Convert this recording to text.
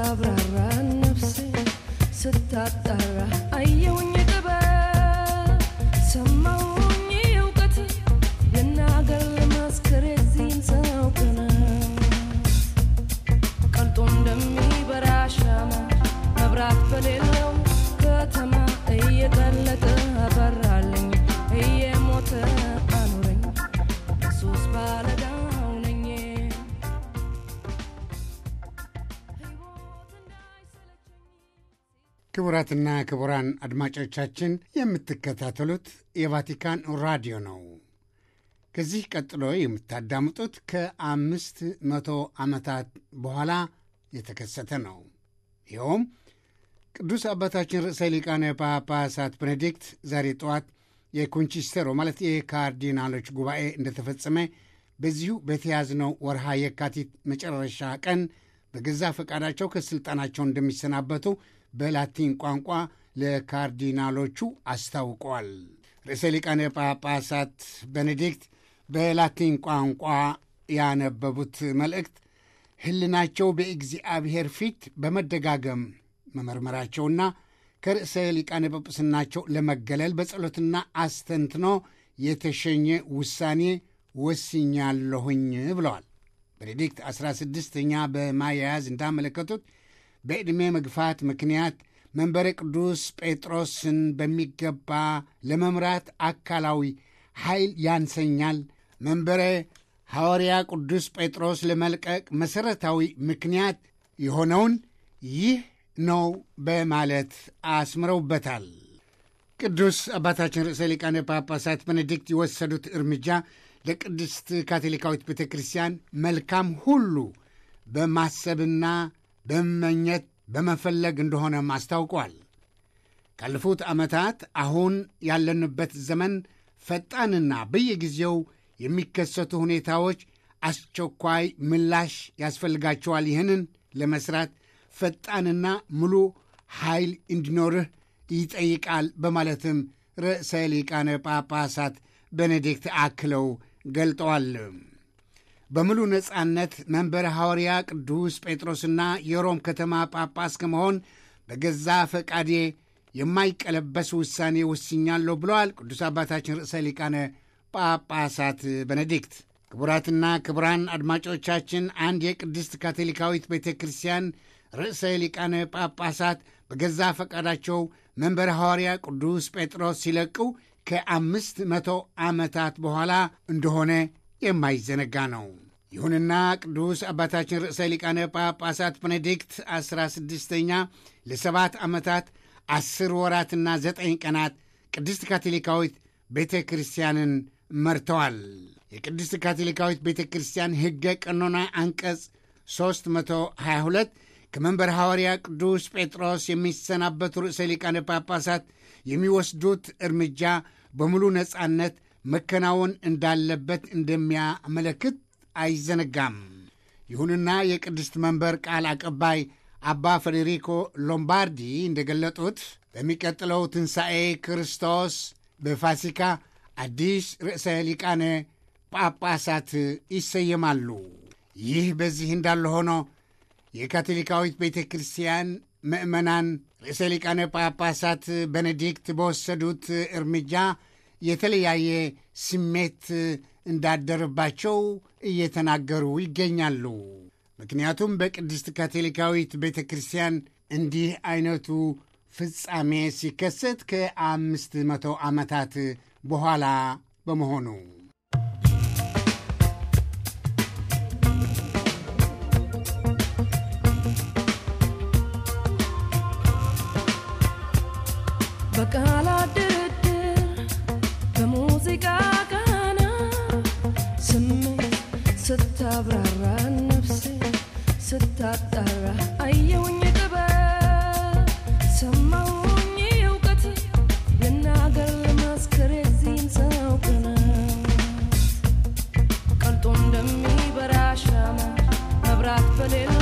ስታብራራ ነፍሴ ስታጣራ አየውኝ ጥበብ ሰማውኝ እውቀት ልናገር ልመስክር የዚህን ሰው ቅነት ቀልጦ እንደሚበራ ሻማ መብራት በሌለው ከተማ እየቀለጠ አበራልኝ እየሞተ አኑረኝ ኢየሱስ ባለዳው ነኝ ሕይወት እንዳይሰለቸኝ ክቡራትና ክቡራን አድማጮቻችን የምትከታተሉት የቫቲካን ራዲዮ ነው። ከዚህ ቀጥሎ የምታዳምጡት ከአምስት መቶ ዓመታት በኋላ የተከሰተ ነው። ይኸውም ቅዱስ አባታችን ርዕሰ ሊቃነ ጳጳሳት ቤኔዲክት ዛሬ ጠዋት የኮንቺስተሮ ማለት የካርዲናሎች ጉባኤ እንደተፈጸመ በዚሁ በተያዝነው ወርሃ የካቲት መጨረሻ ቀን በገዛ ፈቃዳቸው ከሥልጣናቸው እንደሚሰናበቱ በላቲን ቋንቋ ለካርዲናሎቹ አስታውቀዋል። ርዕሰ ሊቃነ ጳጳሳት ቤኔዲክት በላቲን ቋንቋ ያነበቡት መልእክት ሕልናቸው በእግዚአብሔር ፊት በመደጋገም መመርመራቸውና ከርዕሰ ሊቃነ ጵጵስናቸው ለመገለል በጸሎትና አስተንትኖ የተሸኘ ውሳኔ ወስኛለሁኝ ብለዋል። ቤኔዲክት 16ኛ በማያያዝ እንዳመለከቱት በዕድሜ መግፋት ምክንያት መንበረ ቅዱስ ጴጥሮስን በሚገባ ለመምራት አካላዊ ኃይል ያንሰኛል። መንበረ ሐዋርያ ቅዱስ ጴጥሮስ ለመልቀቅ መሠረታዊ ምክንያት የሆነውን ይህ ነው በማለት አስምረውበታል። ቅዱስ አባታችን ርዕሰ ሊቃነ ጳጳሳት ቤኔዲክት የወሰዱት እርምጃ ለቅድስት ካቶሊካዊት ቤተ ክርስቲያን መልካም ሁሉ በማሰብና በመመኘት በመፈለግ እንደሆነም አስታውቋል። ካለፉት ዓመታት አሁን ያለንበት ዘመን ፈጣንና በየጊዜው የሚከሰቱ ሁኔታዎች አስቸኳይ ምላሽ ያስፈልጋቸዋል። ይህንን ለመስራት ፈጣንና ሙሉ ኃይል እንዲኖርህ ይጠይቃል በማለትም ርዕሰ ሊቃነ ጳጳሳት ቤኔዲክት አክለው ገልጠዋል። በሙሉ ነጻነት መንበረ ሐዋርያ ቅዱስ ጴጥሮስና የሮም ከተማ ጳጳስ ከመሆን በገዛ ፈቃዴ የማይቀለበስ ውሳኔ ወስኛለሁ ብለዋል ቅዱስ አባታችን ርዕሰ ሊቃነ ጳጳሳት ቤኔዲክት። ክቡራትና ክቡራን አድማጮቻችን አንድ የቅድስት ካቶሊካዊት ቤተ ክርስቲያን ርዕሰ ሊቃነ ጳጳሳት በገዛ ፈቃዳቸው መንበረ ሐዋርያ ቅዱስ ጴጥሮስ ሲለቁ ከአምስት መቶ ዓመታት በኋላ እንደሆነ የማይዘነጋ ነው። ይሁንና ቅዱስ አባታችን ርዕሰ ሊቃነ ጳጳሳት ቤኔዲክት ዐሥራ ስድስተኛ ለሰባት ዓመታት ዐሥር ወራትና ዘጠኝ ቀናት ቅድስት ካቶሊካዊት ቤተ ክርስቲያንን መርተዋል። የቅድስት ካቶሊካዊት ቤተ ክርስቲያን ሕገ ቀኖና አንቀጽ 322 ከመንበር ሐዋርያ ቅዱስ ጴጥሮስ የሚሰናበቱ ርዕሰ ሊቃነ ጳጳሳት የሚወስዱት እርምጃ በሙሉ ነጻነት መከናወን እንዳለበት እንደሚያመለክት አይዘነጋም። ይሁንና የቅድስት መንበር ቃል አቀባይ አባ ፌዴሪኮ ሎምባርዲ እንደገለጡት በሚቀጥለው ትንሣኤ ክርስቶስ በፋሲካ አዲስ ርዕሰ ሊቃነ ጳጳሳት ይሰየማሉ። ይህ በዚህ እንዳለ ሆኖ የካቶሊካዊት ቤተ ክርስቲያን ምእመናን ርዕሰ ሊቃነ ጳጳሳት ቤኔዲክት በወሰዱት እርምጃ የተለያየ ስሜት እንዳደረባቸው እየተናገሩ ይገኛሉ። ምክንያቱም በቅድስት ካቶሊካዊት ቤተ ክርስቲያን እንዲህ አይነቱ ፍጻሜ ሲከሰት ከአምስት መቶ ዓመታት በኋላ በመሆኑ በቃላት ድርድር በሙዚቃ ቃና ስሜት ስታብራራ ነፍሴ ስታጣራ አየውኝ ጥበብ ሰማውኝ እውቀት ልናገር ልመስክር የዚህን ሰው ቅነት ቀልጦ እንደሚበራ ሻማ መብራት በሌለው